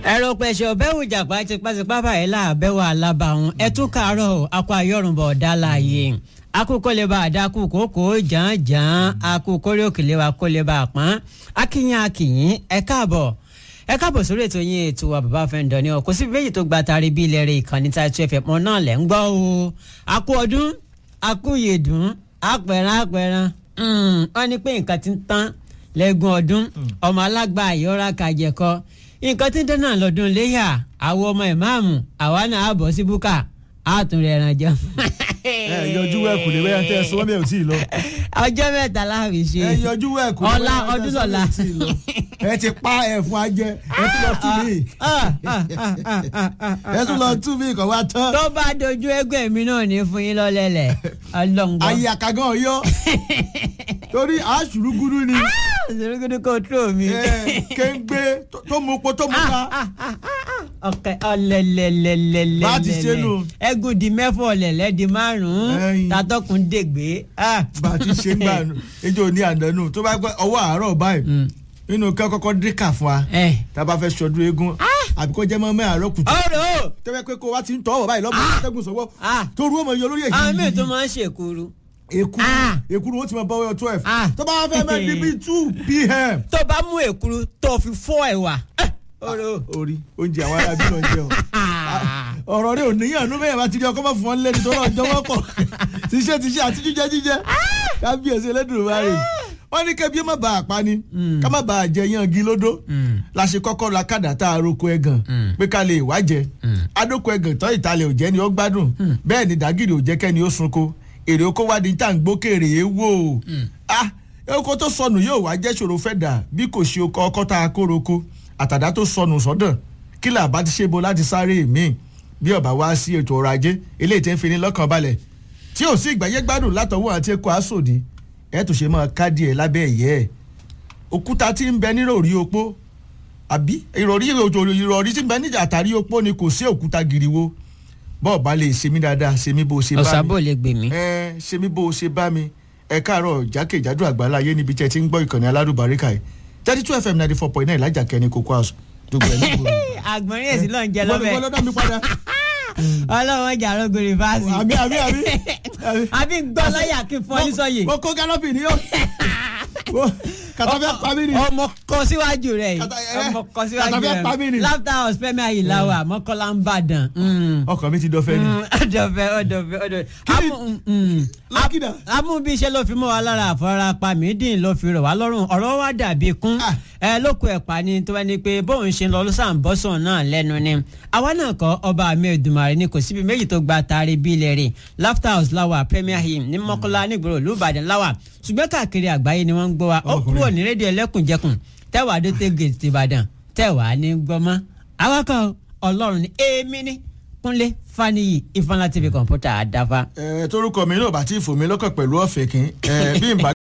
ẹ̀rọ pẹ̀sẹ̀ ọ̀bẹ̀wò jàpá tipátipá báyìí láàbẹ̀wò alábàáhùn ẹ tún kàárọ̀ o akọ ayọ̀rùnbọ̀ ọ̀dà láàyè akókó lè bá àdákù kókó jàǹjàǹ akókó rí òkèlè wa kó lè bá a pọ́n akínyìn akínyìn ẹ káàbọ̀ ẹ káàbọ̀ sórí ètò yín ètò wa bàbá fẹ́ǹdọ̀ ni ọ kò sí méjì tó gba tari bí ilẹ̀ rẹ̀ ìkànnì Taitu FM mọ́ náà lẹ́ ń gbọ́ o akú ọdún akú yèdùn apẹ̀rán apẹ̀rán wọ́n ní pé nǹkan ti ń tán lẹ́gùn ọdún ọmọ alágbá àyọ́ra kàjẹ̀kọ nǹkan tí ń dáná lọ́dún léyà àwọn ọmọ ìmáàmù àwa náà á bọ̀ sí búkà á tún rẹ̀ ẹran jẹun. ẹ yọjú wẹẹkù lè wẹyà tẹ ẹ sọ wọn bẹ ò tí ì lọ. ọjọ́ mẹ́ta láàbì ṣe ẹ yọjú wẹẹkù lè ọ̀la wẹyà ọdún tẹ ẹ sọ lọ́la. wọn bẹ ò tí ì lọ. ẹ ti pa ẹfun ajẹ ẹ tún lọ tún mí ẹ tún lọ tún mí kọ wá tán. tó bá dojú ẹgbẹ́ mi náà ní fún yín lọ́lẹ́lẹ̀ ọlọ́ngbọ́n. ayé àkàgán ọyọ torí àṣùrùgùrù ni ìṣòro kò tó mi. ẹ, kéńgbé tó- tó mú po tó mú ká. ọkẹ ọlẹlẹlẹlẹlẹ Bá a ti ṣe nù. ẹgùn di mẹ́fọ̀ ọ̀lẹ̀lẹ̀ di márùn-ún Ẹyin. tatọ́kùn dègbé. ah. bá a ti ṣe ń gbà nù ejò ní àdánù tó bá gbọ́ ọwọ́ àárọ̀ báyìí Mm. nínú kẹ́ kọ́kọ́ díkà fún wa ẹ tá a bá fẹ́ ṣọdún eégún àbí kó jẹ́ mọ́ mẹ́ àárọ̀ kùtù ọ̀rọ̀ tẹ́wẹ́ pé kó wá ti ń tọ́ ọ̀wọ̀ báyìí lọ́mọ atẹ́gùn sọ́wọ́ Ah. tó rú ọmọ yọ lórí èyí àwọn míì tó máa ń ṣèkúrú èkúrú Ah. èkúrú ó ti máa bọ́ wẹ́ twelve Ah. tó bá wá fẹ́ mẹ́ di bíi two pm. tó bá mú èkúrú tó fi fọ́ ẹ̀wà ọ̀rọ̀ orí oúnjẹ àwọn arábí lọ jẹ o ọ̀rọ̀ rẹ ò níyàn ló bẹ́ẹ̀ bá ti rí ọkọ mọ̀ fún wọn lẹ́ni tó lọ́ọ́ jọwọ́ pọ̀ tíṣẹ́ tíṣẹ́ àti jíjẹ jíjẹ kábíyèsí Ẹlẹ́dùmarè wọ́n ní kẹ́bí má bàa pa ni ká má bàa jẹ yangi lódó la ṣe kọ́kọ́ la kádà tá a roko ẹ̀gàn pé ká lè wá jẹ adóko ẹ̀gàn tán ìtàlẹ̀ ò jẹ́ ni ó gbádùn bẹ́ẹ̀ ni dàgìrì ò jẹ́ kẹ́ni ó sunko èrè oko wá di tá à ń gbókèrè é wò ah oko tó sọnù yóò wá jẹ́ ṣòro fẹ́ dà bí kò ṣe ọkọ ọkọ tá a kó roko àtàdá tó sọnù sọ́dọ̀ kí là bá ti ṣe bo láti sáré mi bí ọba wá sí ètò ọrọ̀ ajé eléyìí tí ń fi ní lọ́kàn balẹ̀ tí ò sí ìgbàyé gbádùn látọwọ́ àti ẹ̀kọ́ àsòdì ẹ̀ tó ṣe máa ká díẹ̀ lábẹ́ ẹ̀yẹ́ ẹ̀ òkúta tí ń bẹ nírọ̀rí opó àbí ìrọ̀rí ìrọ̀rí tí ń bẹ níjà àtàrí opó ni kò sí òkúta giriwo bọ́ọ̀ bá lè ṣe mí dáadáa ṣe mí bó ṣe bá mi ọ̀sàbò lè gbè mí. ẹ ṣe mí bó o ṣe bá mi ẹ káàárọ̀ jákèjádò àgbáláyé níbi tí ẹ ti ń gbọ́ ìkànnì aládùbáríkà yìí thirty two fm ninety four point nine lájà kẹni cocoa house dùgbò ẹ nígboro. àgbọ̀nrín èsì ló ń jẹ wọ́n mi lọ́bẹ̀ wọ́n lọ́dọ̀ mi padà. ọlọ́wọ́ jà rògbò rìfáàsì. àmì àmì àmì. àbí ń gbọ́ láyà kí n fọ́ ní sọ́yè. mo kó gálọ́pì ní yóò. kàtà fẹ́ pa mí ni. ọmọ kọ síwájú rẹ yìí Kàtà- ẹ, ọmọ kọ síwájú kàtà fẹ́ pa mí rẹ ni. laughter house fẹmi ayilawa mọkànlá ń bàdàn. ọkàn mi ti dọ̀fẹ́ ni. ọdọfẹ ọdọfẹ ọdọfẹ. Kí ni- lákìdá. amú bí iṣẹ́ ló fi mọ́ wa lára àfọwọ́rápá mídìn ló fi rọ̀ wá lọ́rùn ọ̀rọ̀ wa dàbí kún Ah. ẹ lóko ẹ̀pà ni tó bá ní pé bóun ṣe ń lọ lọ́sàn bọ́sàn náà lẹ́nu ni àwa náà kọ́ ọba mi Èdùmàrè ni kò síbi méjì tó gba taari bí ilẹ̀ rè laughter house láwà premier hill ní mọ́kànlá nígboro olùbàdàn láwà ṣùgbọ́n káàkiri àgbáyé ni wọ́n ń gbọ́ wa ó Ọkùnrin. kúrò ní rédíò ẹlẹ́kùnjẹkùn tẹ́wàá dé tẹ́gẹ̀ẹ́sì tìbàdàn tẹ́wàá ní gbọ́mọ́ awakọ̀ ọlọ́run ní èmi ní kúnlé faniyi ifeanyi tv kọ̀ǹpútà àdáfà. ẹ torúkọ mi náà bá ti fò mí lọ́kàn pẹ̀lú ọ̀fẹ́ kín ẹ bí n bá